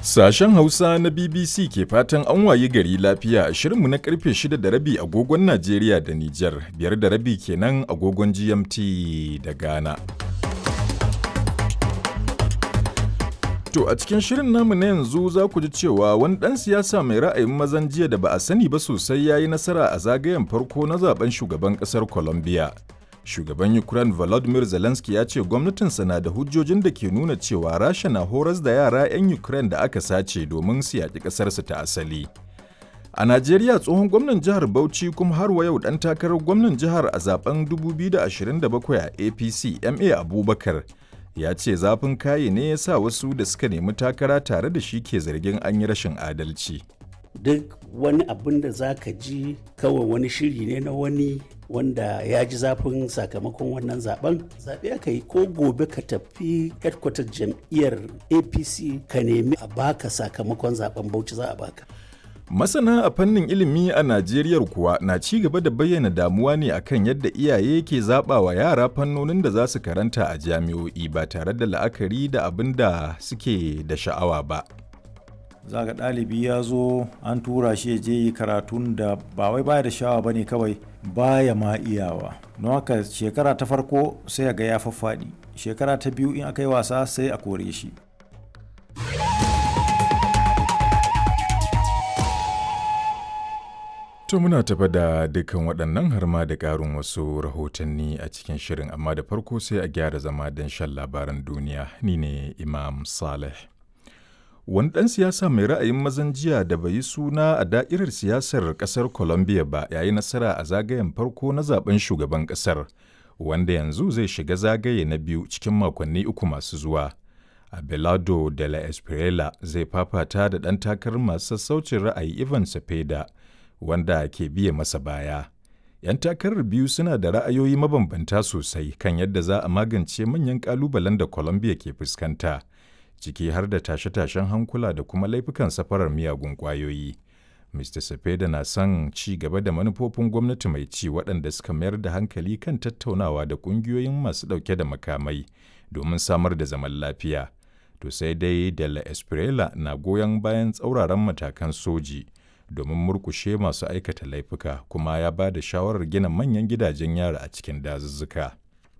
Sashen Hausa na BBC ke fatan an wayi gari lafiya a shirinmu na karfe 6 da rabi agogon Najeriya da Nijar, biyar da rabi kenan agogon GMT da Ghana. To a cikin shirin namu na yanzu za ku ji cewa wani ɗan siyasa mai ra'ayin mazan jiya da ba a sani ba sosai ya yi nasara a zagayen farko na zaben shugaban ƙasar Colombia. Shugaban Ukraine Volodymyr Zelensky ya ce gwamnatinsa na da hujjojin da ke nuna cewa Rasha na horas da yara 'yan Ukraine da aka sace domin su yaƙi ƙasarsu ta asali. A Najeriya tsohon gwamnan jihar Bauchi kuma har wa yau ɗan takarar gwamnan jihar a zaben 2027 a APC MA Abubakar ya ce zafin kaye ne ya sa wasu da suka nemi takara tare da shi ke zargin an yi rashin adalci. duk wani abin da za ka ji kawai wani shiri ne na wani wanda ya ji zafin sakamakon wannan zaben zaɓe aka yi ko gobe ka tafi headquarter jam'iyyar apc ka nemi a baka sakamakon zaben bauchi za a baka Masana a fannin ilimi a Najeriya kuwa na ci gaba da bayyana damuwa ne akan yadda iyaye ke zaɓa wa yara fannonin da za su karanta a jami'o'i ba tare da la'akari da abin da suke da sha'awa ba. za ga ɗalibi ya zo an tura shi ya je yi karatun da ba wai baya da shawa ba ne kawai baya ma iyawa don haka shekara ta farko sai ga ya faffaɗi shekara ta biyu in aka yi wasa sai a kore shi To muna tafa da dukkan waɗannan har ma da ƙarin wasu rahotanni a cikin shirin amma da farko sai a gyara zama don shan labaran duniya ni ne Imam Saleh. Wani ɗan siyasa mai ra'ayin mazan jiya da bai yi suna a da'irar siyasar ƙasar Colombia ba ya yi nasara a zagayen farko na zaben shugaban ƙasar, wanda yanzu zai shiga zagaye na biyu cikin makonni uku masu zuwa. Abelardo de la Espriella zai fafata da ɗan takarar masu sassaucin ra'ayi Ivan Cepeda, wanda ke biye masa baya. 'Yan takarar biyu suna da ra'ayoyi mabambanta sosai kan yadda za a magance manyan ƙalubalen da Colombia ke fuskanta. ciki har da tashe-tashen hankula da kuma laifukan safarar miyagun ƙwayoyi. Mr. Cepeda na son ci gaba da manufofin gwamnati mai ci waɗanda suka mayar da hankali kan tattaunawa da ƙungiyoyin masu ɗauke da makamai domin samar da zaman lafiya. To sai dai de la Espriella na goyon bayan tsauraran matakan soji domin murkushe masu aikata laifuka kuma ya ba da shawarar gina manyan gidajen yara a cikin dazuzzuka.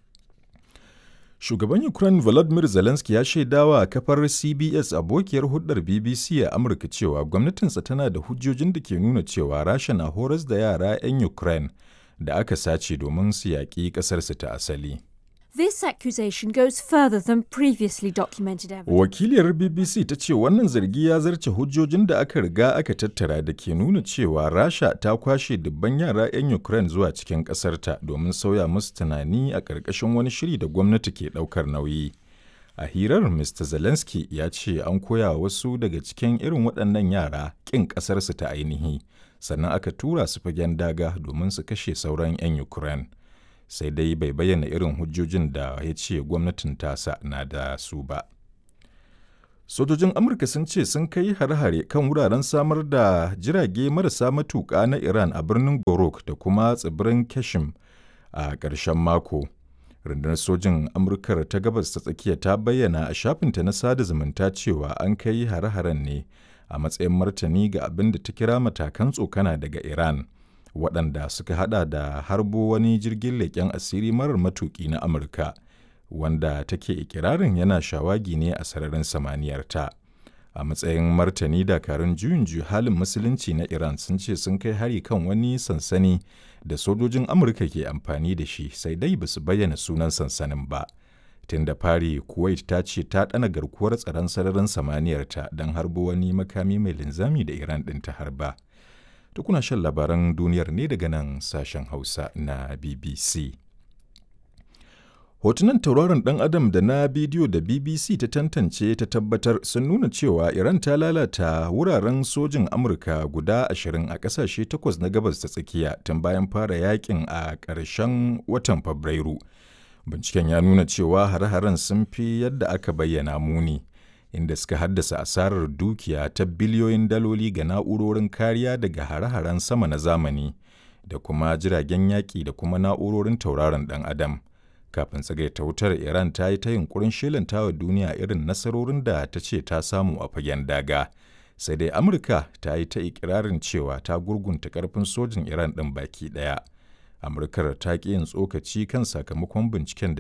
Shugaban Ukraine Volodymyr Zelensky ya shaidawa kafar CBS abokiyar hulɗar BBC a Amurka cewa gwamnatinsa tana da hujjojin da ke nuna cewa Rasha na horas da yara 'yan Ukraine da aka sace domin su yaƙi ƙasarsu ta asali. This accusation goes further than previously documented evidence. Wakiliyar BBC ta ce wannan zargi ya zarce hujjojin da aka riga aka tattara da ke nuna cewa Rasha ta kwashe dubban yara 'yan Ukraine zuwa cikin ƙasarta domin sauya musu tunani a ƙarƙashin wani shiri da gwamnati ke ɗaukar nauyi. A hirar Mr. Zelensky ya ce an koya wasu daga cikin irin waɗannan yara ƙin ƙasarsu ta ainihi, sannan aka tura su fagen daga domin su kashe sauran 'yan Ukraine. sai dai bai bayyana irin hujjojin da ya ce gwamnatin tasa na da su ba. Sojojin Amurka sun ce sun kai hare-hare kan wuraren samar da jirage marasa matuƙa na Iran a birnin Gorok da kuma tsibirin Kashim a ƙarshen mako. Rundunar sojin Amurkar ta gabas ta tsakiya ta bayyana a shafinta na sada zumunta cewa an kai hare-haren ne a matsayin martani ga abin da ta kira matakan tsokana daga Iran. waɗanda suka hada da harbo wani jirgin leƙen asiri marar matuƙi na Amurka, wanda take ikirarin yana shawagi ne a sararin samaniyarta. A matsayin martani dakarun juyin halin musulunci na Iran sun ce sun kai hari kan wani sansani da sojojin Amurka ke amfani da shi sai dai ba su bayyana sunan sansanin ba. Tun da fari Kuwait ta ce ta ɗana garkuwar tsaron sararin samaniyarta don harbo wani makami mai linzami da Iran ɗin ta harba. da kuna shan labaran duniyar ne daga nan sashen Hausa na BBC. Hotunan tauraron ɗan Adam da na bidiyo da BBC ta tantance ta tabbatar sun nuna cewa Iran ta lalata wuraren sojin Amurka guda ashirin a ƙasashe takwas na gabas ta tsakiya tun bayan fara yakin a ƙarshen watan Fabrairu. Binciken ya nuna cewa hare-haren sun fi yadda aka bayyana muni. inda suka haddasa asarar dukiya ta biliyoyin daloli ga na'urorin kariya daga hare-haren sama na zamani da kuma jiragen yaƙi da kuma na'urorin tauraron ɗan adam Kafin tsagaita wutar Iran ta yi ta yunkurin shelanta wa duniya irin nasarorin da ta ce ta samu a fagen daga. Sai dai Amurka ta yi ta ikirarin cewa ta gurgunta karfin sojin Iran ɗin baki ɗaya. Amurkar ta ƙi yin tsokaci kan sakamakon binciken da